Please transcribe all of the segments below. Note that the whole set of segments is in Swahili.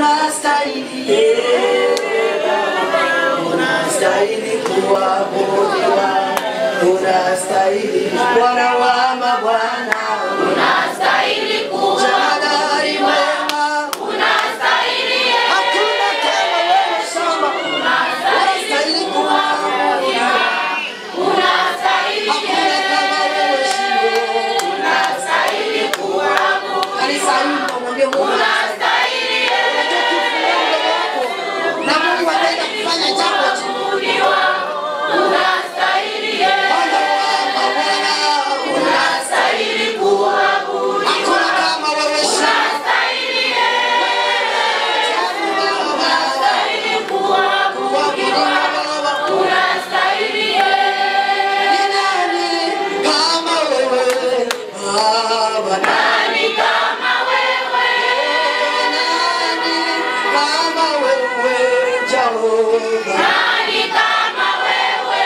unastahili unastahili kuabudiwa unastahili bwana wa mabwana Unastahili kuwa, Jemadari wema unastahili hakuna kama wewe shamba unastahili kuabudiwa unastahili hakuna kama wewe shimo unastahili kuabudu, kanisa hili mwambie Mungu unastahili unajua ukifungua mdomo wako na Mungu anaenda kufanya jambo kuabudiwa, unastahili Bwana wa mabwana unastahili kuabudu, hakuna kama wewe shamba unastahili unastahili kuabudiwa, unastahili nani kama wewe, nani kama wewe,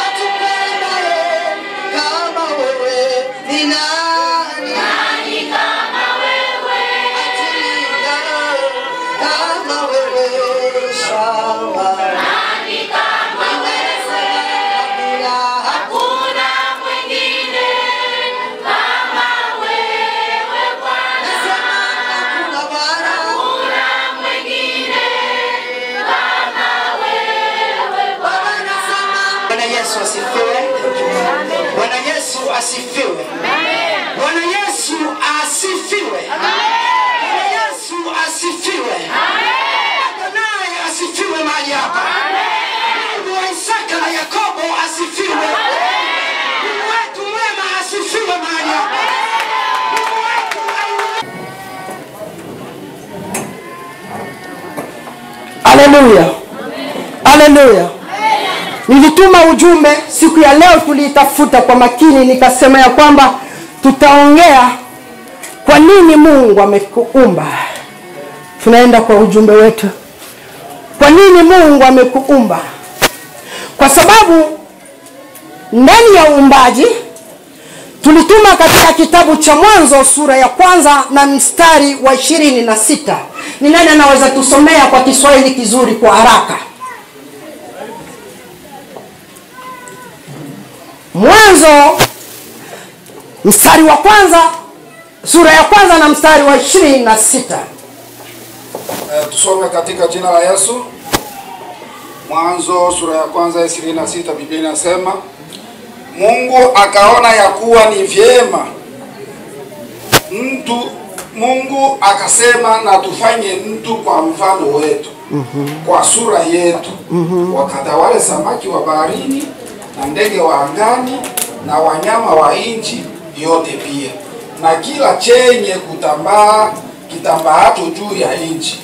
nani kama wewe, nani kama wewe, hakuna mwingine kama wewe Bwana, hakuna mwingine kama wewe Bwana. Bwana Yesu asifiwe. Bwana Yesu asifiwe. Bwana Yesu asifiwe. Bwana Yesu asifiwe. Adonai asifiwe mahali hapa. Mungu wa Isaka na Yakobo asifiwe. Mungu wetu mwema asifiwe mahali hapa. Mungu wetu Haleluya. Haleluya. Nilituma ujumbe siku ya leo, tuliitafuta kwa makini, nikasema ya kwamba tutaongea kwa nini Mungu amekuumba. Tunaenda kwa ujumbe wetu, kwa nini Mungu amekuumba? Kwa sababu ndani ya uumbaji tulituma katika kitabu cha Mwanzo sura ya kwanza na mstari wa ishirini na sita. Ni nani anaweza tusomea kwa Kiswahili kizuri kwa haraka? Mwanzo mstari wa kwanza sura ya kwanza na mstari wa ishirini na sita. Eh, tusome katika jina la Yesu. Mwanzo sura ya kwanza ishirini na sita Biblia inasema Mungu akaona ya kuwa ni vyema mtu Mungu akasema na tufanye mtu kwa mfano wetu kwa sura yetu wakatawale samaki wa baharini na ndege wa angani na wanyama wa nchi yote pia na kila chenye kutambaa kitambaacho juu ya nchi.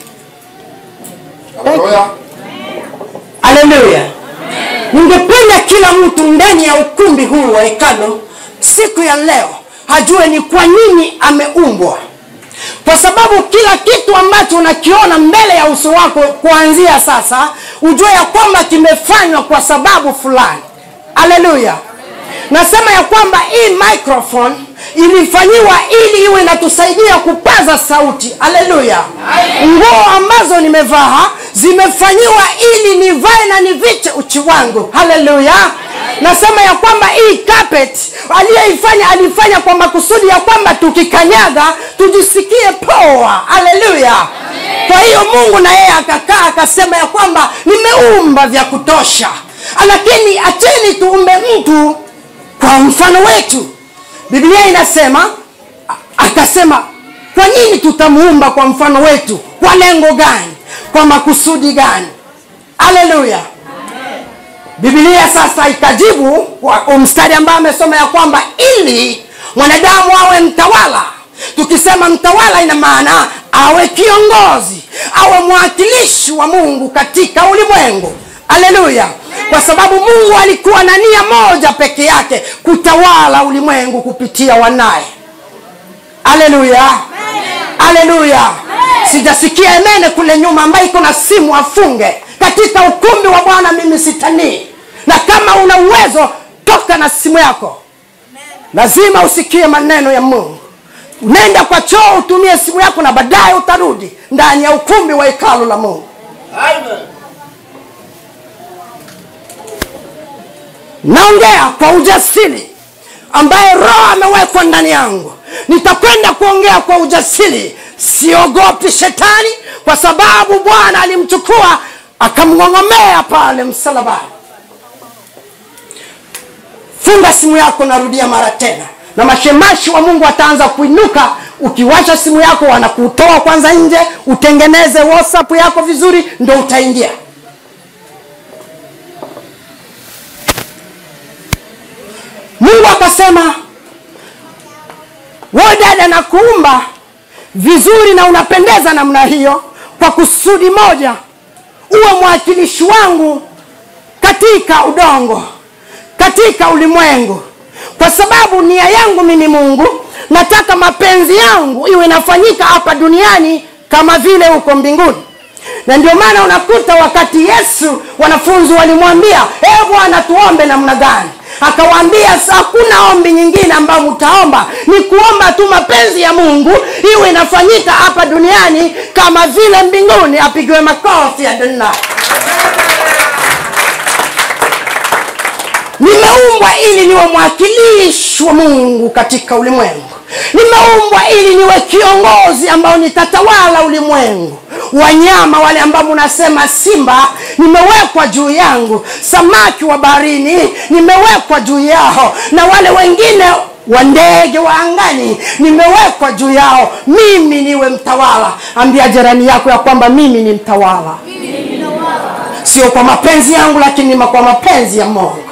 Haleluya. Haleluya! Ningependa kila mtu ndani ya ukumbi huu wa hekalo siku ya leo ajue ni kwa nini ameumbwa, kwa sababu kila kitu ambacho unakiona mbele ya uso wako kuanzia sasa, ujue ya kwamba kimefanywa kwa sababu fulani. Haleluya! Nasema ya kwamba hii microphone ilifanyiwa ili iwe inatusaidia kupaza sauti. Haleluya! Nguo ambazo nimevaa zimefanyiwa ili nivae na niviche uchi wangu. Haleluya! Nasema ya kwamba hii carpet aliyeifanya alifanya kwa makusudi ya kwamba tukikanyaga tujisikie poa. Haleluya! Kwa hiyo Mungu na yeye akakaa akasema ya kwamba nimeumba vya kutosha, lakini acheni tuumbe mtu kwa mfano wetu. Biblia inasema a- akasema, kwa nini tutamuumba kwa mfano wetu? Kwa lengo gani? Kwa makusudi gani? Haleluya! Biblia sasa ikajibu kwa mstari ambao amesoma ya kwamba ili mwanadamu awe mtawala. Tukisema mtawala, ina maana awe kiongozi, awe mwakilishi wa Mungu katika ulimwengu. Haleluya! Kwa sababu Mungu alikuwa na nia moja peke yake, kutawala ulimwengu kupitia wanaye. Haleluya! Haleluya! Sijasikia emene kule nyuma ambaye iko na simu afunge katika ukumbi wa Bwana. Mimi sitanii, na kama una uwezo toka na simu yako, lazima usikie maneno ya Mungu. nenda kwa choo utumie simu yako na baadaye utarudi ndani ya ukumbi wa hekalu la mungu naongea kwa ujasiri ambaye roho amewekwa ndani yangu nitakwenda kuongea kwa ujasiri siogopi shetani kwa sababu bwana alimchukua akamng'ong'omea pale msalabani funga simu yako narudia mara tena na mashemashi wa mungu wataanza kuinuka ukiwasha simu yako wanakutoa kwanza nje utengeneze whatsapp yako vizuri ndo utaingia mungu akasema we dada na kuumba vizuri na unapendeza namna hiyo kwa kusudi moja uwe mwakilishi wangu katika udongo katika ulimwengu kwa sababu nia yangu mimi mungu nataka mapenzi yangu iwe inafanyika hapa duniani kama vile huko mbinguni na ndio maana unakuta wakati yesu wanafunzi walimwambia e bwana tuombe namna gani akawaambia hakuna ombi nyingine ambayo mtaomba ni kuomba tu mapenzi ya mungu iwe inafanyika hapa duniani kama vile mbinguni apigiwe makofi ya dunia nimeumbwa ili niwe mwakilishi wa mungu katika ulimwengu nimeumbwa ili niwe kiongozi ambao nitatawala ulimwengu wanyama wale ambao munasema simba nimewekwa juu yangu samaki wa baharini nimewekwa juu yao na wale wengine wa ndege wa angani nimewekwa juu yao mimi niwe mtawala ambia jirani yako ya kwamba mimi ni mtawala sio kwa mapenzi yangu lakini kwa mapenzi ya mungu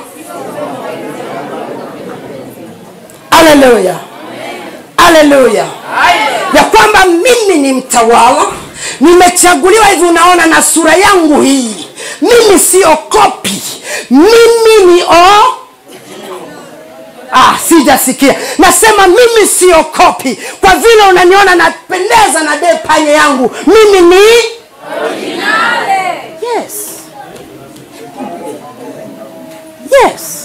haleluya haleluya ya kwamba mimi ni mtawala nimechaguliwa hivi unaona na sura yangu hii mimi sio kopi mimi ni o ah, sijasikia nasema mimi sio kopi kwa vile unaniona napendeza na de panye yangu mimi ni yes yes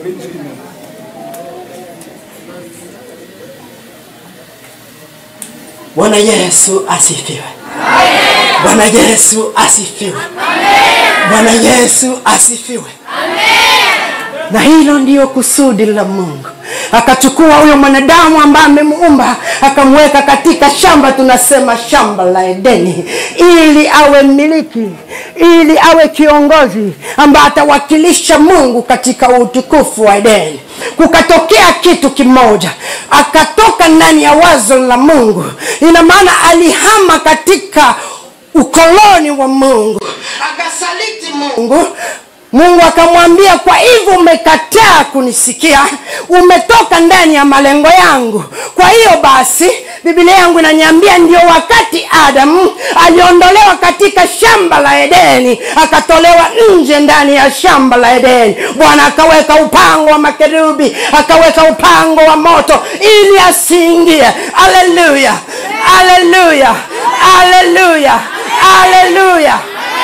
bwana yesu asifiwe bwana yesu asifiwe bwana yesu asifiwe na hilo ndiyo kusudi la mungu akachukua huyo mwanadamu ambaye amemuumba akamweka katika shamba tunasema shamba la edeni ili awe mmiliki ili awe kiongozi ambaye atawakilisha mungu katika utukufu wa edeni kukatokea kitu kimoja akatoka ndani ya wazo la mungu ina maana alihama katika ukoloni wa mungu akasaliti mungu mungu akamwambia kwa hivyo umekataa kunisikia umetoka ndani ya malengo yangu kwa hiyo basi bibilia yangu inaniambia ndio wakati adamu aliondolewa katika shamba la edeni akatolewa nje ndani ya shamba la edeni bwana akaweka upango wa makerubi akaweka upango wa moto ili asiingie aleluya aleluya aleluya aleluya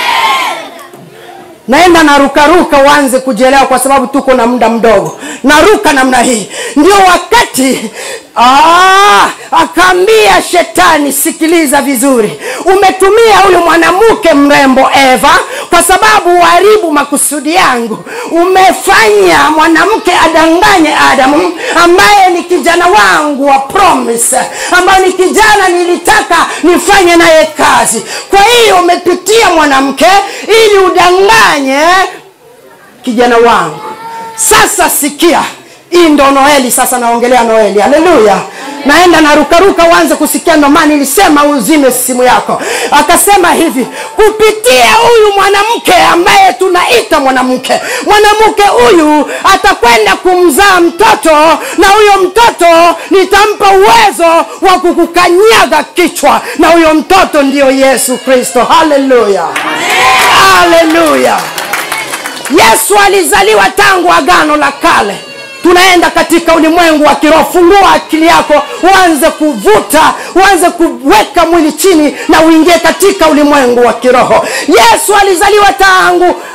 naenda narukaruka uanze kujielewa kwa sababu tuko na muda mdogo naruka namna hii ndio wakati ah, akaambia shetani sikiliza vizuri umetumia huyu mwanamke mrembo eva kwa sababu uharibu makusudi yangu umefanya mwanamke adanganye adamu ambaye ni kijana wangu wa promise ambaye ni kijana nilitaka nifanye naye kazi kwa hiyo umepitia mwanamke ili udanganye kijana wangu sasa sikia hii ndo noeli sasa naongelea noeli haleluya naenda narukaruka uanze kusikia ndo maana nilisema uzime simu yako akasema hivi kupitia huyu mwanamke ambaye tunaita mwanamke mwanamke huyu atakwenda kumzaa mtoto na huyo mtoto nitampa uwezo wa kukukanyaga kichwa na huyo mtoto ndiyo yesu kristo haleluya haleluya yesu alizaliwa tangu agano la kale tunaenda katika ulimwengu wa kiroho fungua akili yako uanze kuvuta uanze kuweka mwili chini na uingie katika ulimwengu wa kiroho yesu alizaliwa tangu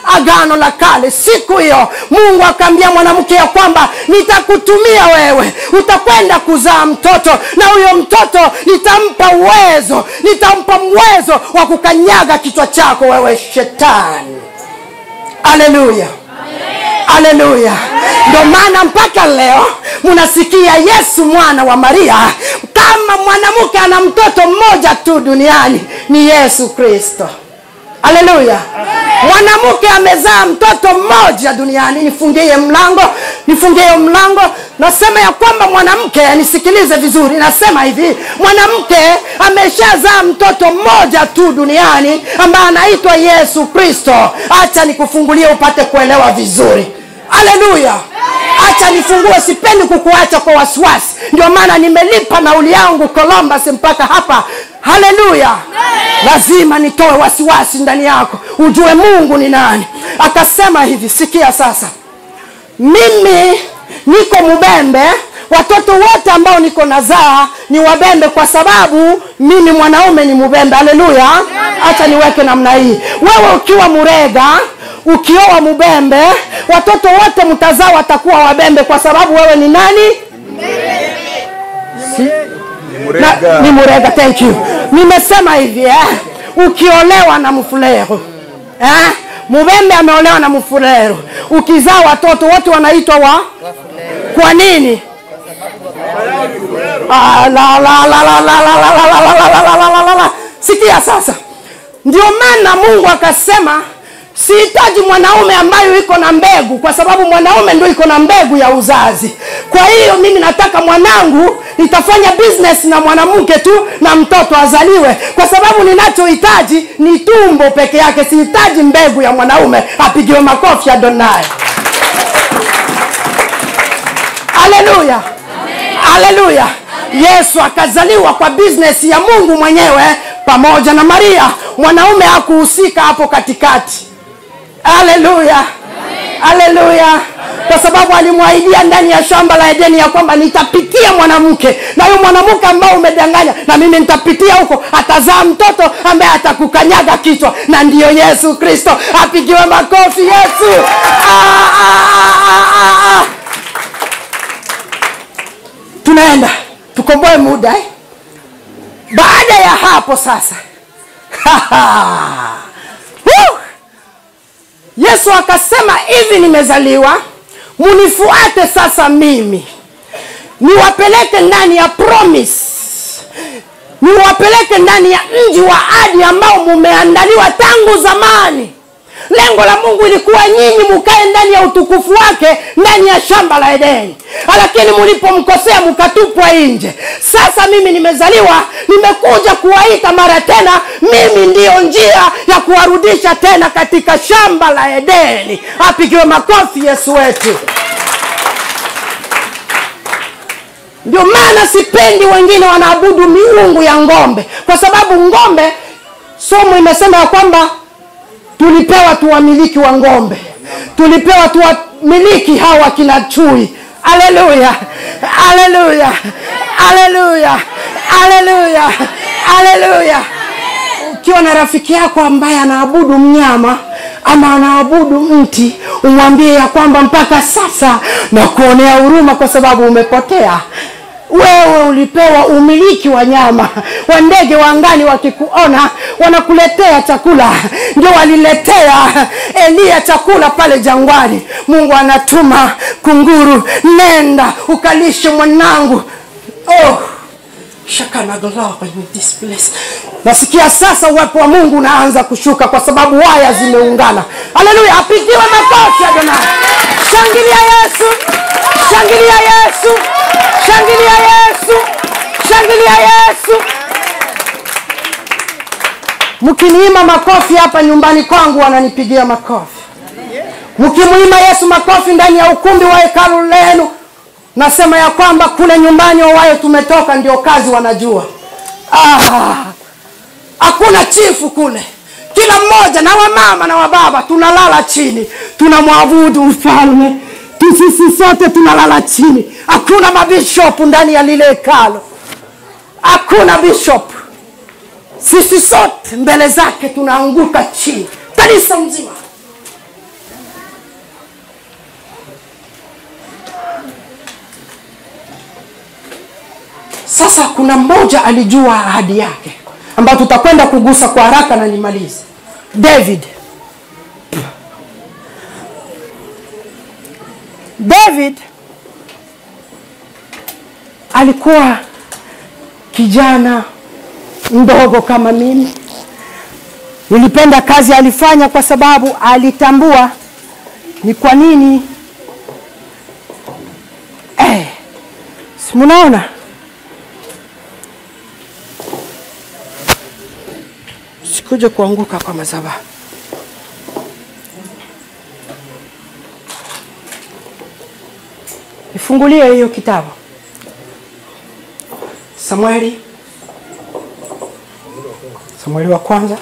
agano la kale siku hiyo mungu akaambia mwanamke ya kwamba nitakutumia wewe utakwenda kuzaa mtoto na huyo mtoto nitampa uwezo nitampa uwezo wa kukanyaga kichwa chako wewe shetani haleluya haleluya ndio maana mpaka leo mnasikia yesu mwana wa maria kama mwanamke ana mtoto mmoja tu duniani ni yesu kristo haleluya mwanamke amezaa mtoto mmoja duniani nifungie mlango nifungie mlango nasema ya kwamba mwanamke nisikilize vizuri nasema hivi mwanamke ameshazaa mtoto mmoja tu duniani ambaye anaitwa yesu kristo hacha nikufungulie upate kuelewa vizuri haleluya hacha nifungue sipendi kukuacha kwa wasiwasi ndio maana nimelipa nauli yangu columbus mpaka hapa haleluya lazima nitoe wasiwasi ndani yako ujue mungu ni nani akasema hivi sikia sasa mimi niko mubembe watoto wote ambao niko nazaa ni wabembe kwa sababu mimi mwanaume ni mubembe haleluya hacha niweke namna hii wewe ukiwa murega ukioa mubembe watoto wote mtazaa watakuwa wabembe kwa sababu wewe ni nani na, ni murega thank you nimesema hivi eh? ukiolewa na mfulero eh? mubembe ameolewa na mfulero ukizaa watoto wote wanaitwa wa kwa nini Ah, la, la, la, la, la, la, la, la, la, la, la, la, la, la, la, la. sikia sasa ndio maana mungu akasema sihitaji mwanaume ambayo iko na mbegu kwa sababu mwanaume ndio iko na mbegu ya uzazi kwa hiyo mimi nataka mwanangu nitafanya business na mwanamke tu na mtoto azaliwe kwa sababu ninachohitaji ni tumbo peke yake sihitaji mbegu ya mwanaume apigiwe makofi adonai haleluya haleluya yesu akazaliwa kwa business ya mungu mwenyewe pamoja na maria mwanaume hakuhusika hapo katikati haleluya haleluya kwa sababu alimwahidia ndani ya shamba la edeni ya kwamba nitapitia mwanamke na huyo mwanamke ambao umedanganya na mimi nitapitia huko atazaa mtoto ambaye atakukanyaga kichwa na ndiyo yesu kristo apigiwe makofi yesu ah, ah, ah, ah, ah. tunaenda tukomboe muda eh? baada ya hapo sasa Woo! yesu akasema hivi nimezaliwa munifuate sasa mimi niwapeleke ndani ya promise niwapeleke ndani ya mji wa adi ambao mumeandaliwa tangu zamani lengo la mungu ilikuwa nyinyi mukae ndani ya utukufu wake ndani ya shamba la edeni lakini mulipomkosea mukatupwa nje sasa mimi nimezaliwa nimekuja kuwaita mara tena mimi ndiyo njia ya kuwarudisha tena katika shamba la edeni apigiwe makofi yesu wetu ndio maana sipendi wengine wanaabudu miungu ya ngombe kwa sababu ngombe somo imesema ya kwamba tulipewa tuwamiliki wa ngombe tulipewa tuwamiliki hawa kina chui aleluya aleluya aleluya aleluya aleluya ukiwa na rafiki yako ambaye anaabudu mnyama ama anaabudu mti umwambie ya kwamba mpaka sasa na kuonea huruma kwa sababu umepotea wewe ulipewa umiliki wa nyama wa ndege wa angani wakikuona wanakuletea chakula ndio waliletea eliya chakula pale jangwani mungu anatuma kunguru nenda ukalishe mwanangu oh. Shakanagalawa in this place. nasikia sasa uwepo wa mungu unaanza kushuka kwa sababu waya zimeungana haleluya apigiwe makofi adonai shangilia yesu shangilia yesu shangilia yesu shangilia yesu mkiniima makofi hapa nyumbani kwangu wananipigia makofi mkimwima yesu makofi ndani ya ukumbi wa hekalu lenu nasema ya kwamba kule nyumbani wawayo tumetoka ndio kazi wanajua ah, hakuna chifu kule kila mmoja na wamama na wababa tunalala chini tunamwabudu mfalme sisi sote tunalala chini hakuna mabishopu ndani ya lile hekalo hakuna bishop sisi sote mbele zake tunaanguka chini kanisa mzima sasa kuna mmoja alijua ahadi yake ambayo tutakwenda kugusa kwa haraka na nimalize david david alikuwa kijana mdogo kama mimi nilipenda kazi alifanya kwa sababu alitambua ni kwa nini eh, si mnaona sikuje kuanguka kwa madhabahu nifungulie hiyo kitabu samueli samueli wa kwanza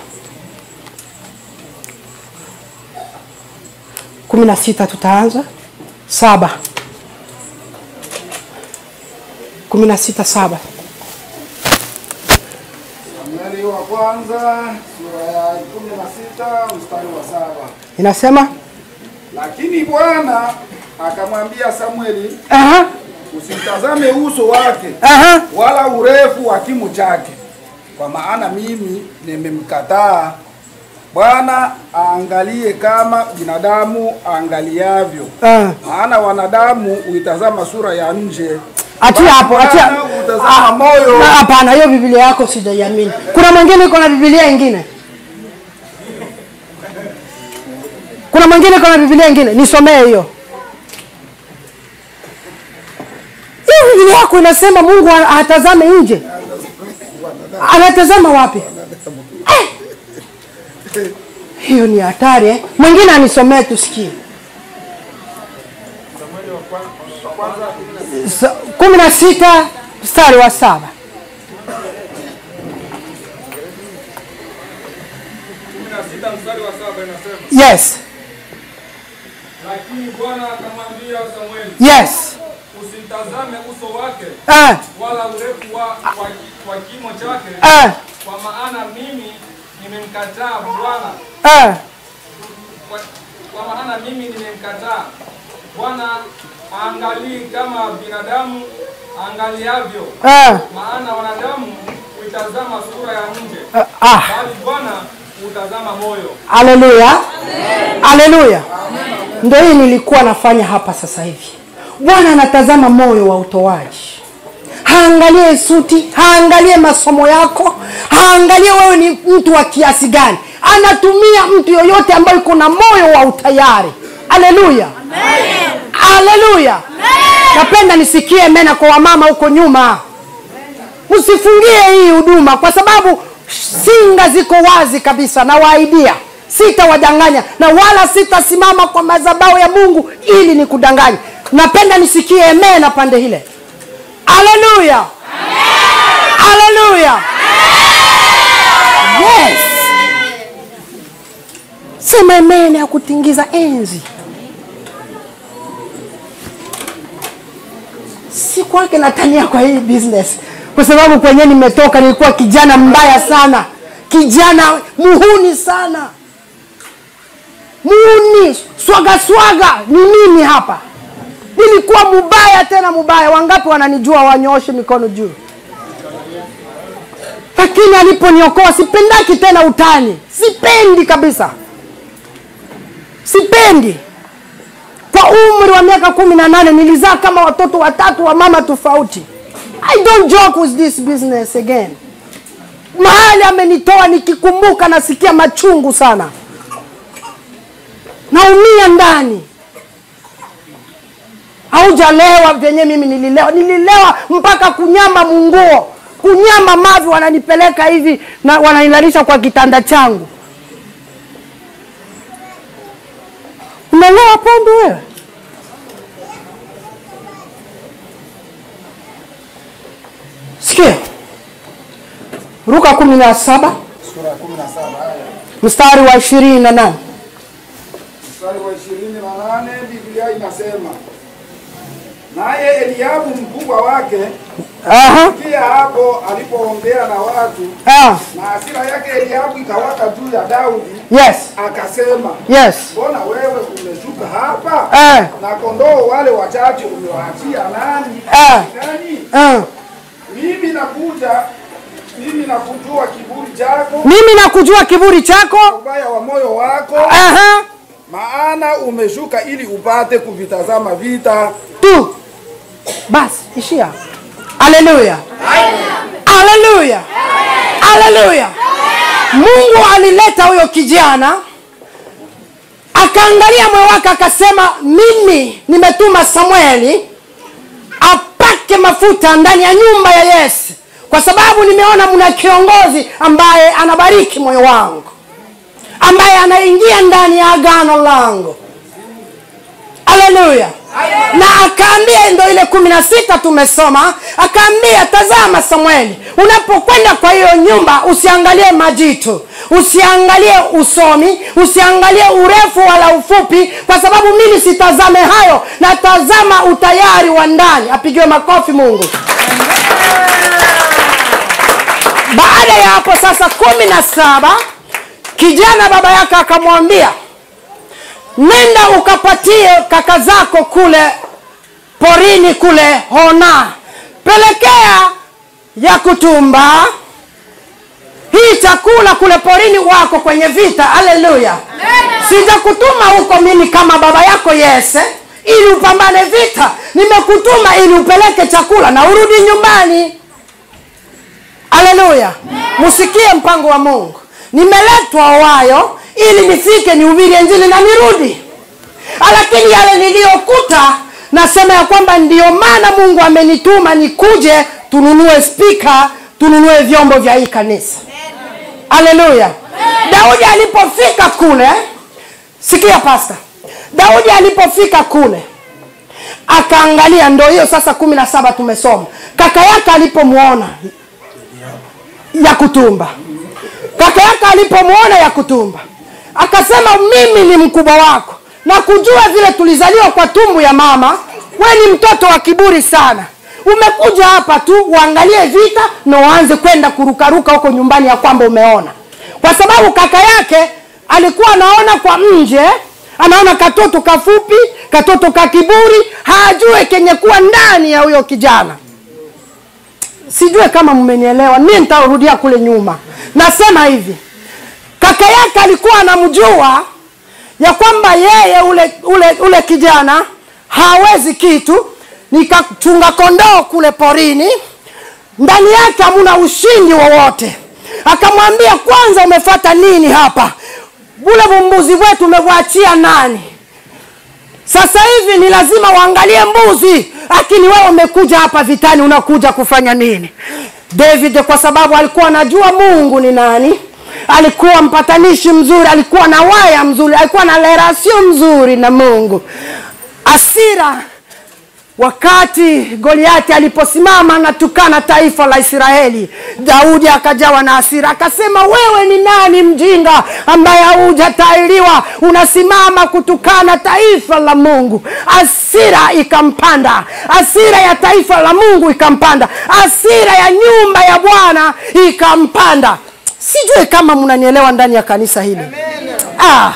kumi na sita tutaanza saba kumi na sita saba Samueli wa kwanza sura ya kumi na sita mstari wa saba. inasema Lakini Bwana akamwambia Samueli, aha, usimtazame uso wake aha. wala urefu wa kimo chake, kwa maana mimi nimemkataa. Bwana aangalie kama binadamu aangaliavyo, Ah. maana wanadamu huitazama sura ya nje, achia hapo achia Bwana hutazama moyo. Na hapana hiyo biblia yako sijaiamini kuna mwingine iko na biblia ingine kuna mwingine iko na biblia ingine nisomee hiyo hiyo biblia yako inasema mungu ha- hatazame nje anatazama wapi Eh! hiyo ni hatari eh? mwingine anisomee tusikie Sa- kumi na sita mstari wa saba sita mstari wa saba inasema yes lakini bwana akamwambia samueli yes usimtazame uso wake ah, wala urefu wa, wa, wa kimo chake ah, kwa maana mimi nimemkataa bwana ah. kwa, kwa maana mimi nimemkataa bwana aangalii kama binadamu angaliavyo Ah, maana wanadamu huitazama sura ya nje ah, ah. bali bwana hutazama moyo haleluya haleluya ndo hii nilikuwa nafanya hapa sasa hivi bwana anatazama moyo wa utoaji haangalie suti haangalie masomo yako haangalie wewe ni mtu wa kiasi gani anatumia mtu yoyote ambaye iko na moyo wa utayari haleluya haleluya napenda nisikie mena kwa wamama huko nyuma msifungie hii huduma kwa sababu singa ziko wazi kabisa na waidia sitawadanganya na wala sitasimama kwa madhabahu ya mungu ili nikudanganya napenda nisikie emena pande hile haleluya haleluya yes sema emene ya kutingiza enzi si kwake natania kwa hii business kwa sababu kwenye nimetoka nilikuwa kijana mbaya sana kijana muhuni sana muhuni swaga swaga ni mimi hapa nilikuwa mubaya tena mubaya wangapi wananijua wanyooshe mikono juu lakini aliponiokoa sipendaki tena utani sipendi kabisa sipendi kwa umri wa miaka kumi na nane nilizaa kama watoto watatu wa mama tofauti i don't joke with this business again mahali amenitoa nikikumbuka nasikia machungu sana naumia ndani haujalewa vyenye mimi nililewa nililewa mpaka kunyama munguo kunyama mavi wananipeleka hivi na wananilalisha kwa kitanda changu umelewa pombe wewe sikia ruka kumi na saba Sura ya kumi na saba aya mstari wa ishirini na nane mstari wa ishirini na nane Biblia inasema naye Eliabu mkubwa wake Aha. pia hapo alipoongea na watu Ah. na hasira yake Eliabu ikawaka juu ya Daudi, yes akasema yes mbona wewe umeshuka hapa Eh. na kondoo wale wachache umewaachia nani? Eh. Nani? Ah. mimi nakuja, mimi nakujua kiburi chako, mimi nakujua kiburi chako ubaya wa moyo wako, Aha. maana umeshuka ili upate kuvitazama vita. tu basi ishia haleluya haleluya haleluya mungu alileta huyo kijana akaangalia moyo wake akasema mimi nimetuma samueli apake mafuta ndani ya nyumba ya yese kwa sababu nimeona mna kiongozi ambaye anabariki moyo wangu ambaye anaingia ndani ya agano langu haleluya na akaambia ndo ile kumi na sita tumesoma akaambia tazama samueli unapokwenda kwa hiyo nyumba usiangalie majitu usiangalie usomi usiangalie urefu wala ufupi kwa sababu mimi sitazame hayo natazama utayari wa ndani apigiwe makofi mungu baada ya hapo sasa kumi na saba kijana baba yake akamwambia nenda ukapatie kaka zako kule porini kule hona pelekea ya kutumba hii chakula kule porini wako kwenye vita haleluya sijakutuma huko mimi kama baba yako yese ili upambane vita nimekutuma ili upeleke chakula na urudi nyumbani haleluya msikie mpango wa mungu nimeletwa wayo ili nifike nihubiri injili na nirudi lakini yale niliyokuta nasema ya kwamba ndiyo maana mungu amenituma nikuje tununue spika tununue vyombo vya hii kanisa haleluya daudi alipofika kule sikia pasta daudi alipofika kule akaangalia ndo hiyo sasa kumi na saba tumesoma kaka yake alipomwona ya kutumba kaka yake alipomwona ya kutumba akasema mimi ni mkubwa wako na kujua vile tulizaliwa kwa tumbu ya mama we ni mtoto wa kiburi sana umekuja hapa tu uangalie vita na uanze kwenda kurukaruka huko nyumbani ya kwamba umeona kwa sababu kaka yake alikuwa anaona kwa nje anaona katoto kafupi katoto ka kiburi hajue kenye kuwa ndani ya huyo kijana sijue kama mmenielewa mi nitarudia kule nyuma nasema hivi kaka yake alikuwa anamjua ya kwamba yeye ule ule ule kijana hawezi kitu nikachunga kondoo kule porini ndani yake hamuna ushindi wowote akamwambia kwanza umefata nini hapa ule vumbuzi wetu umevwachia nani sasa hivi ni lazima uangalie mbuzi lakini wewe umekuja hapa vitani unakuja kufanya nini david kwa sababu alikuwa anajua mungu ni nani alikuwa mpatanishi mzuri alikuwa na waya mzuri alikuwa na lerasio mzuri na mungu asira wakati goliati aliposimama natukana taifa la israeli daudi akajawa na asira akasema wewe ni nani mjinga ambaye haujatairiwa unasimama kutukana taifa la mungu asira ikampanda asira ya taifa la mungu ikampanda asira ya nyumba ya bwana ikampanda sijue kama mnanielewa ndani ya kanisa hili ah.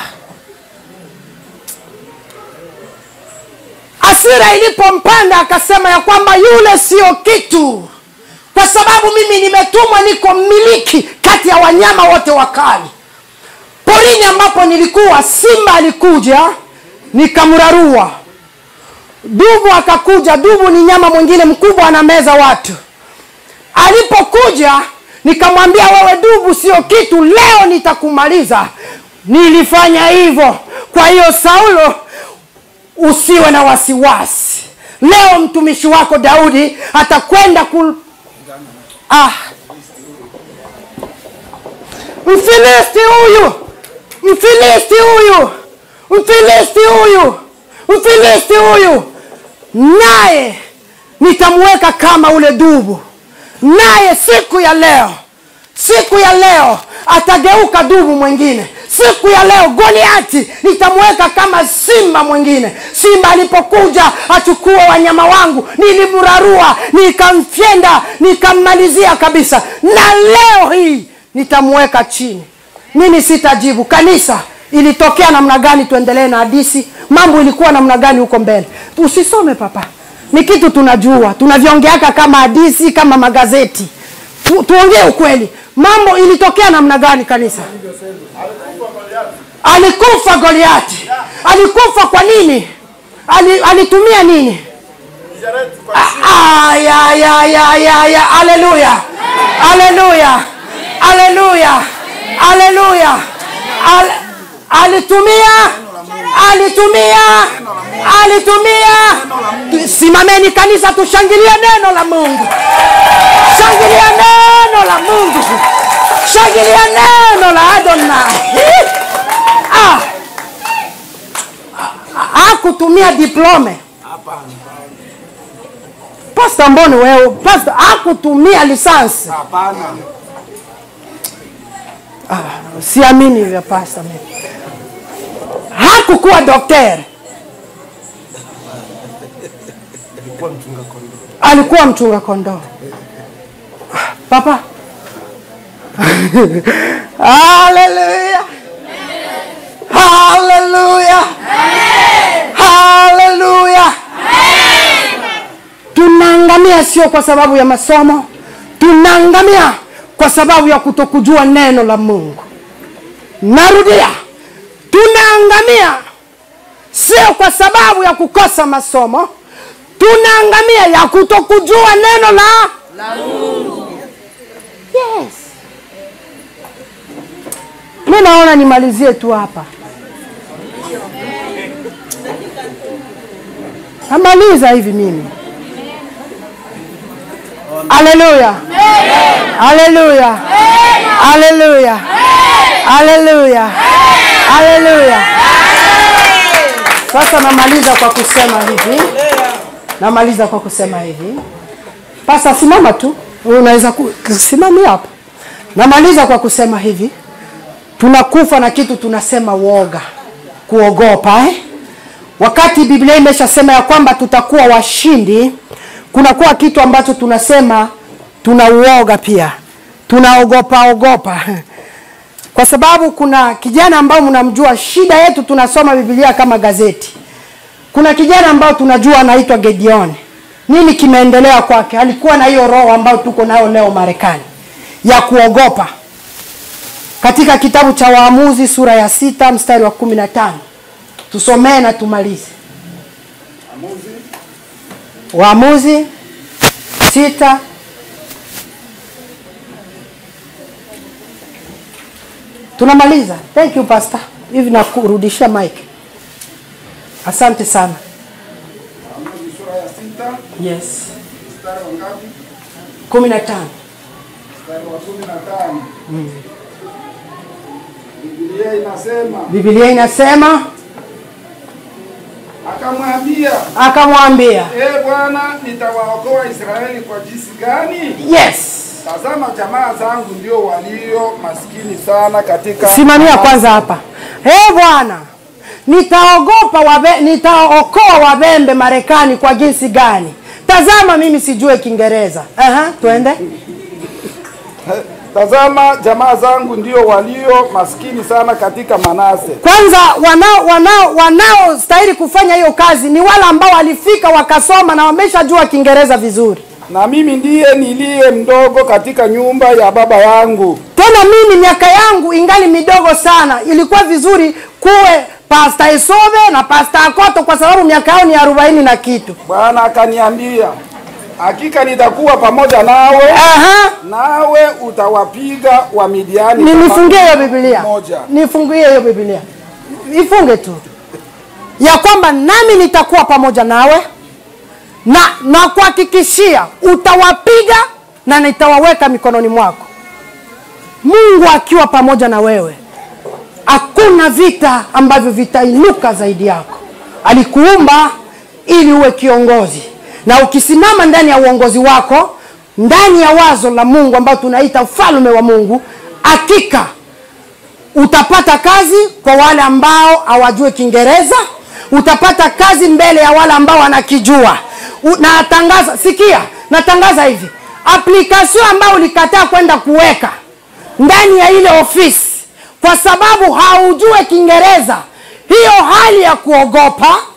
asira ilipompanda akasema ya kwamba yule sio kitu kwa sababu mimi nimetumwa niko mmiliki kati ya wanyama wote wakali porini ambapo nilikuwa simba alikuja nikamrarua dubu akakuja dubu ni nyama mwingine mkubwa anameza watu alipokuja nikamwambia wewe dubu sio kitu leo nitakumaliza nilifanya hivyo kwa hiyo saulo usiwe na wasiwasi leo mtumishi wako daudi atakwenda ku ah. mfilisti huyu mfilisti huyu mfilisti huyu mfilisti huyu naye nitamweka kama ule dubu naye siku ya leo siku ya leo atageuka dubu mwingine siku ya leo goliati nitamweka kama simba mwingine simba alipokuja achukue wanyama wangu nilimrarua nikamfyenda nikammalizia kabisa na leo hii nitamweka chini mimi sitajibu kanisa ilitokea namna gani tuendelee na hadisi mambo ilikuwa namna gani huko mbele usisome papa ni kitu tunajua tunaviongeaka kama hadisi kama magazeti tu, tuongee ukweli mambo ilitokea namna gani kanisa alikufa goliati alikufa kwa nini Ali, alitumia nini Ah, ya, ya, ya, ya, ya. Haleluya. Haleluya. Haleluya. Haleluya. Al- Alitumia alitumia alitumia. Simameni kanisa, tushangilie neno la Mungu, shangilia neno la Mungu, shangilia neno la Adonai. Ah. Hakutumia diplome Pasta Mboni wewe, pasta hakutumia lisansi. Hapana. Ah, siamini hivyo pasta mimi. Hakukuwa daktari. Alikuwa mchunga kondoo. Ah, Papa. Haleluya. Haleluya. Haleluya. Tunaangamia sio kwa sababu ya masomo, tunaangamia kwa sababu ya kutokujua neno la Mungu. Narudia, tunaangamia sio kwa sababu ya kukosa masomo, tunaangamia ya kutokujua neno la la Mungu. Yes. Mi naona nimalizie tu hapa. Namaliza hivi mimi. Haleluya. Haleluya. Haleluya. Haleluya. Haleluya. Sasa namaliza kwa kusema hivi. Namaliza kwa kusema hivi. Pasa simama tu. Wewe Unaweza kusimamia hapo. Namaliza kwa kusema hivi. Tunakufa na kitu tunasema woga. Kuogopa eh? Wakati Biblia imeshasema ya kwamba tutakuwa washindi, kunakuwa kitu ambacho tunasema tunauoga pia, tunaogopa ogopa, kwa sababu kuna kijana ambao mnamjua. Shida yetu tunasoma Biblia kama gazeti. Kuna kijana ambao tunajua anaitwa Gideon. Nini kimeendelea kwake? Alikuwa na hiyo roho ambayo tuko nayo leo Marekani ya kuogopa. Katika kitabu cha Waamuzi sura ya sita mstari wa kumi na tano tusomee na tumalize. Waamuzi sita tunamaliza. Thank you pastor, hivi nakurudishia mic. Asante sana. Waamuzi sura ya sita Yes, mstari wa ngapi? kumi na tano. Mstari wa kumi na tano. Biblia inasema Biblia inasema akamwambia, akamwambia, e Bwana, nitawaokoa Israeli kwa jinsi gani? yes. Tazama, jamaa zangu ndio walio maskini sana katika Simamia kwanza hapa. Ee Bwana, nitaogopa wabe, nitaokoa wabembe Marekani kwa jinsi gani? Tazama, mimi sijue Kiingereza. Aha, twende. Tazama, jamaa zangu ndio walio maskini sana katika Manase. Kwanza wanao wanao wanaostahili kufanya hiyo kazi ni wale ambao walifika wakasoma na wameshajua Kiingereza vizuri. na mimi ndiye niliye mdogo katika nyumba ya baba yangu. Tena mimi miaka yangu ingali midogo sana, ilikuwa vizuri kuwe Pasta Isobe na Pasta Akoto kwa sababu miaka yao ni arobaini na kitu. Bwana akaniambia, hakika nitakuwa pamoja nawe, Aha. nawe utawapiga Wamidiani. Ni- kama nifungie hiyo Biblia, moja. nifungie hiyo Biblia, ifunge tu ya kwamba nami nitakuwa pamoja nawe na na kuhakikishia utawapiga na nitawaweka mikononi mwako. Mungu akiwa pamoja na wewe, hakuna vita ambavyo vitainuka zaidi yako. Alikuumba ili uwe kiongozi, na ukisimama ndani ya uongozi wako, ndani ya wazo la Mungu ambao tunaita ufalme wa Mungu, hakika utapata kazi kwa wale ambao hawajui Kiingereza, utapata kazi mbele ya wale ambao wanakijua. U- Natangaza, sikia, natangaza hivi, application ambayo ulikataa kwenda kuweka ndani ya ile ofisi kwa sababu haujue Kiingereza, hiyo hali ya kuogopa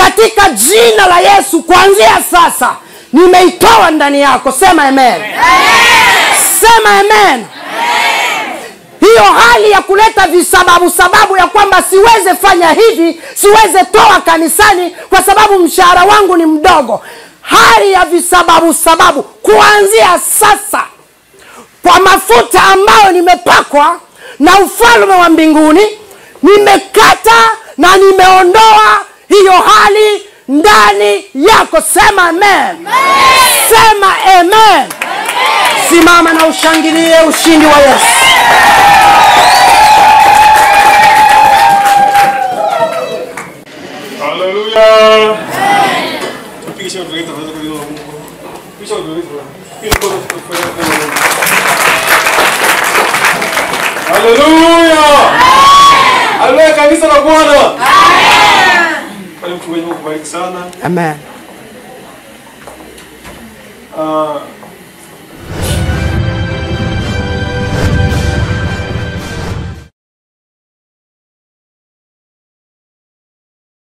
katika jina la yesu kuanzia sasa nimeitoa ndani yako sema amen, sema amen hiyo hali ya kuleta visababu sababu ya kwamba siweze fanya hivi siweze toa kanisani kwa sababu mshahara wangu ni mdogo hali ya visababu sababu kuanzia sasa kwa mafuta ambayo nimepakwa na ufalme wa mbinguni nimekata na nimeondoa hiyo hali ndani yako sema amen sema amen simama na ushangilie ushindi wa yesu Haleluya. Tupigishe watu wetu tuweze kuinua Mungu. Pisha watu wetu. Ili kwa kufanya kwa Mungu. Haleluya. Haleluya kanisa la Bwana. Amen. Kwa mchungaji Mungu kubariki sana. amen